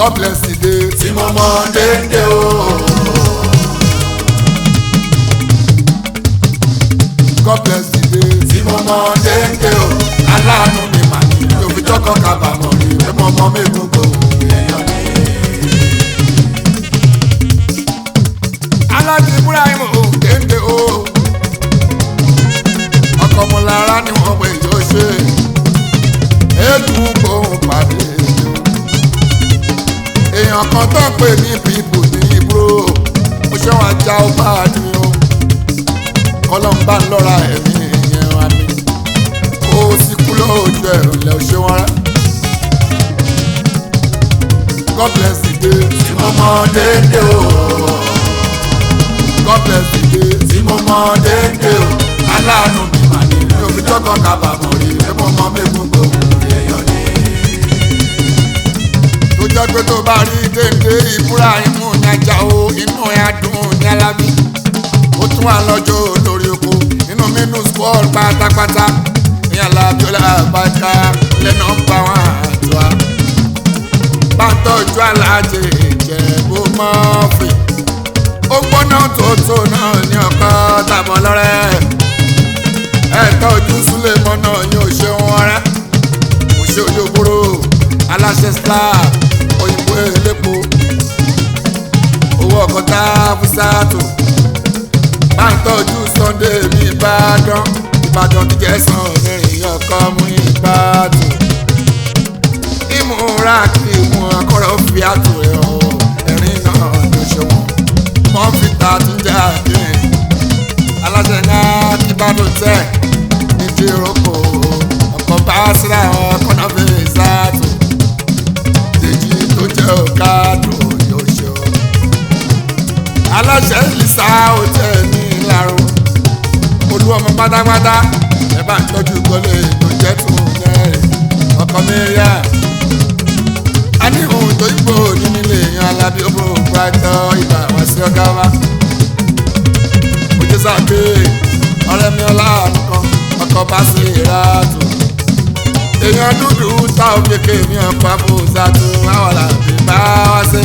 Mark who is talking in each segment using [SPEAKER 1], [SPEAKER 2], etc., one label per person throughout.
[SPEAKER 1] God bless the day tí mo mọ déédé o. God bless the day tí mo mọ déédé o. aláàánú mi mà ní òfin jọ́kọ̀ kábàámọ̀ rí pé mo mọ mẹ́gun gbòòrò èèyàn ní. aláàjì ibrahim ò déédé o. ọkọ̀ mo lára ni wọ́n pè yóò ṣe. eégún gbòòrùn pàdé o èèyàn kan tó ń pè ní bíbù ní ibro mo ṣe wọn ajá ó bá a ní o kọlọ́n bá ń lọ́ra ẹ̀mí ìyẹn wa ni ó sì kú lóòjú ẹ̀rọ ilẹ̀ ò ṣe wọn rẹ́ God bless the day tí mo mọ déédé o God bless the day tí mo mọ déédé o aláàánú mi mà ní mi ò fi jọ́kàn kábàámọ̀ rí pé mo mọ mẹ́gun gbòòrò èèyàn ní tó jẹ́ pé tó bá rí dédé ìbúra imú ìyájà o inú ẹ̀ adùn ní alábí ó tún wà lọ́jọ́ lórí oko inú mínú sport pátápátá ní alábíọ́lá àbájá lẹ́nà ń bá wọn àjọ a bá ń tọ́jú aláàjẹ ìjẹ̀bú mọ́fì ó gbóná tòótọ́ náà ní ọkọ tàbọ̀ lọ́rẹ́ ẹ̀ tọ́jú súlẹ̀ mọ́nà yóò ṣe wọn rẹ́ kò ṣe olóbóró aláṣẹ slab òyìnbó elépo owó ọkọta fúsàtò máa ń tọ́jú sunday mi ìbàdàn ìbàdàn ti jẹ́sàn mẹ́rin ọkọ mú ìbàdàn ìmúra kí ìmú akọ́rọ̀ fi àtò ẹ̀ ọ́ ẹ̀rín náà ló ṣe wọ́n wọ́n fi ta tún jà dé aláṣẹ náà ti bá ló tẹ̀ ní ti roko ọkọ̀ bá síra ọkọ̀ náà fi ṣáàtò èjì tó jẹ́ ọ̀kadù yóò ṣe ọ́. aláṣẹ ìlísà hotel ní ìlàró olú ọmọ pátápátá ẹ bá ń tọ́jú gọlé tó jẹ́ tún mẹ́rin ọkọ mẹ́ríà. a ní ohun tó yípo nínú ilé yan alábí ó bò pàtó ibà wá sí ọgá wa. ojú sábẹ́ ọ̀rẹ́ mi ọlá nǹkan ọkọ̀ bá sí ìràtò èèyàn dúdú tá ò kéke mi ọ̀pá fòsà tó àwọn làbí bá wá sí.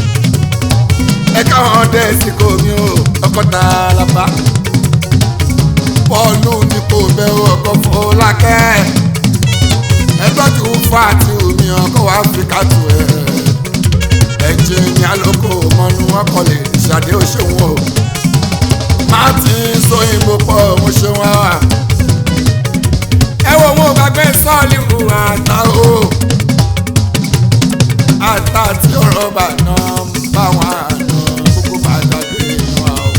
[SPEAKER 1] ẹ káwọn dé síkò mi ò ọkọ̀ tá a lápá. bọ́ọ̀lù ní kò bẹ̀rù ọkọ̀ fọlákẹ́. ẹ tọ́jú fáàtì omi ọkọ̀ wá fi kàtó ẹ̀. ẹ̀jẹ̀ ní alóko mọ́nú ọkọ̀ lè ṣàdé òṣèwọ̀n o. má ti sóyìnbó pọ̀ mo ṣe wá wà ẹ wo wọn gbàgbé sọ́ọ̀lì wù àtà o àtà tí ọ̀rọ̀ bà náà ń bá wọn àná gbogbo bá gbàgbé wọn o.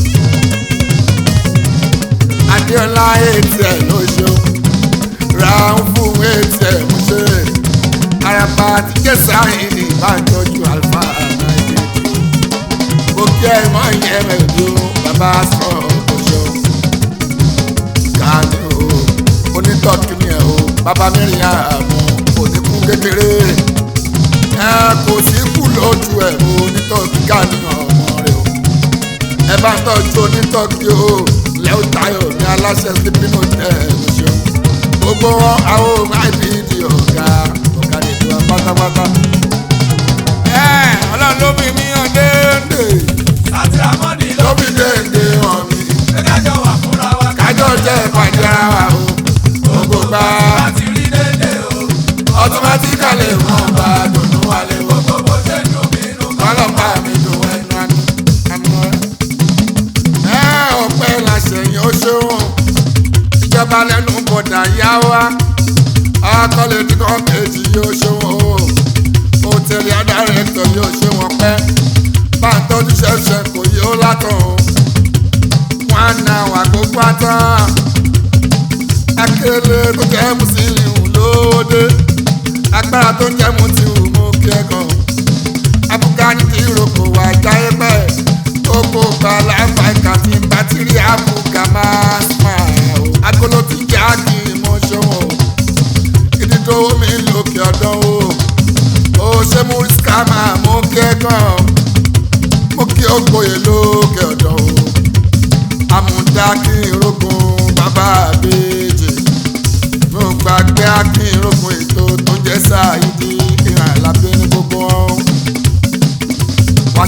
[SPEAKER 1] Adéọlá ètì ẹ̀ ló ṣe o ra ń fún ètì ẹ̀ mú ṣe araba tí jẹ́sà ìní bá ń tọ́jú àlùfà àgbáyé kò kí ẹ mọ ìyẹn rẹ̀ ló bàbá sọ̀rọ̀ kò ṣe o. Kàní o onítọ́jú ni ẹ̀ o bàbá mẹ́rin àmọ́ kò ní kú kékeré ẹ kò sí kú lójú ẹ̀ o onítọ́jú káàní ọmọ rẹ̀ o ẹ bá tọ́jú onítọ́jú o lẹ́wọ́ tayo ní aláṣẹ sípínú tẹ̀ ẹ̀ ṣeun gbogbo wọn àwọn máa bí di ọ̀gá ọ̀gá nìjọ pátápátá. ẹ ọlọ́run ló fi mí hàn déédéé
[SPEAKER 2] sátìrámọ́nì
[SPEAKER 1] ló
[SPEAKER 2] ló
[SPEAKER 1] fi déédéé hàn mí
[SPEAKER 2] fi kájọ wà fúnra wa.
[SPEAKER 1] kájọ jẹ́ ìpàdé ara wa o gbogbo gbà
[SPEAKER 2] láti rí dédé o.
[SPEAKER 1] automatically wọn bá dùnú wálé wọ
[SPEAKER 2] gbogbo bó ṣe dùn mí nù.
[SPEAKER 1] kọ́lọ̀ bá mi dùn ẹnu àná àná ẹ ọpẹ́ làṣẹyìn ó ṣeun ìjọba lẹ́nu bọ̀dà yá wa akọ́lé tí kò kejì yóò ṣeun o hòtẹ́ẹ̀lì adarẹ̀tọ̀ yóò ṣe wọn pẹ́ bá ń tọ́jú ṣẹ̀ṣẹ̀ kò yí ó látọ̀ o wọn á na wà gbogbo àtàn akérèlé tó jẹ́ mùsùlùmí lóde agbára tó jẹ́ mùsùlùmí mú kí ẹ kàn abúgání tí ìròkò wà jáyé bẹ́ẹ̀ gbogbo gbala fàìkà tí ń bátìrì àbúgà máa smile o agolo tí jẹ́ àkì mọ́ ṣọ́wọ́ ìdí tó omi lókè ọ̀dọ́ o ó ṣe mú rísíkà máa mú kí ẹ kàn mú kí ó gboyè lókè ọ̀dọ́ o àmúdá kí irógun bàbá àbèjì mo gbàgbé akínrógun ètò tó jẹ́ sáàyídì ìhàn lábẹ́ ní gbogbo wọn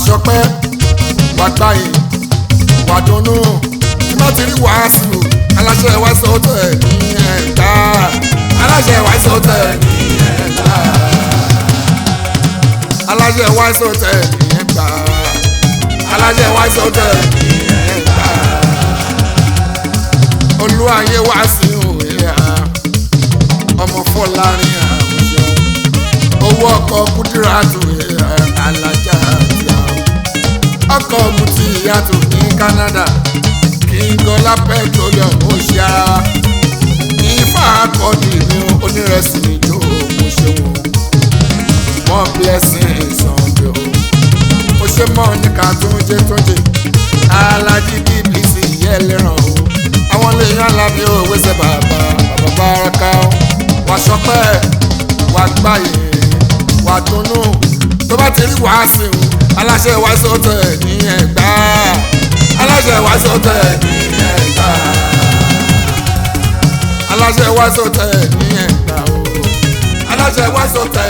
[SPEAKER 1] ṣọpẹ́ wà gbáyé wà dunnú tí má ti rí wàásù aláṣẹ wàásù tẹ̀ ní ẹ̀ka aláṣẹ wàásù tẹ̀ ní ẹ̀ka aláṣẹ wàásù tẹ̀ ní ẹ̀ka aláṣẹ wàásù tẹ̀ ní ẹ̀ka olúwayé wàásù òwe ọmọ fọlárin àwùjọ owó ọkọ̀ kúdíràtù alájà àti àwọn ọkọ̀ mutí ìyàtọ̀ ní Canada kíngọ́lá petroleum ó ṣe ara wa ifá akọni mi onírẹsì ìjọ mo ṣe wò mọ blessing ìsànjọ mo ṣe mọ níka tó ń jẹ tó ń jẹ alájí bbc yẹlẹràn o àwọn lèèyàn alábí òwe ṣe bàbá bàbá báraka o wà ṣọpẹ́ wà gbáyé wà dunnú tó bá ti rí wàásù aláṣẹ wàásù tẹ̀ ní ẹ̀gbá aláṣẹ wàásù tẹ̀ ní ẹ̀gbá aláṣẹ wàásù tẹ̀ ní ẹ̀gbá o aláṣẹ wàásù tẹ̀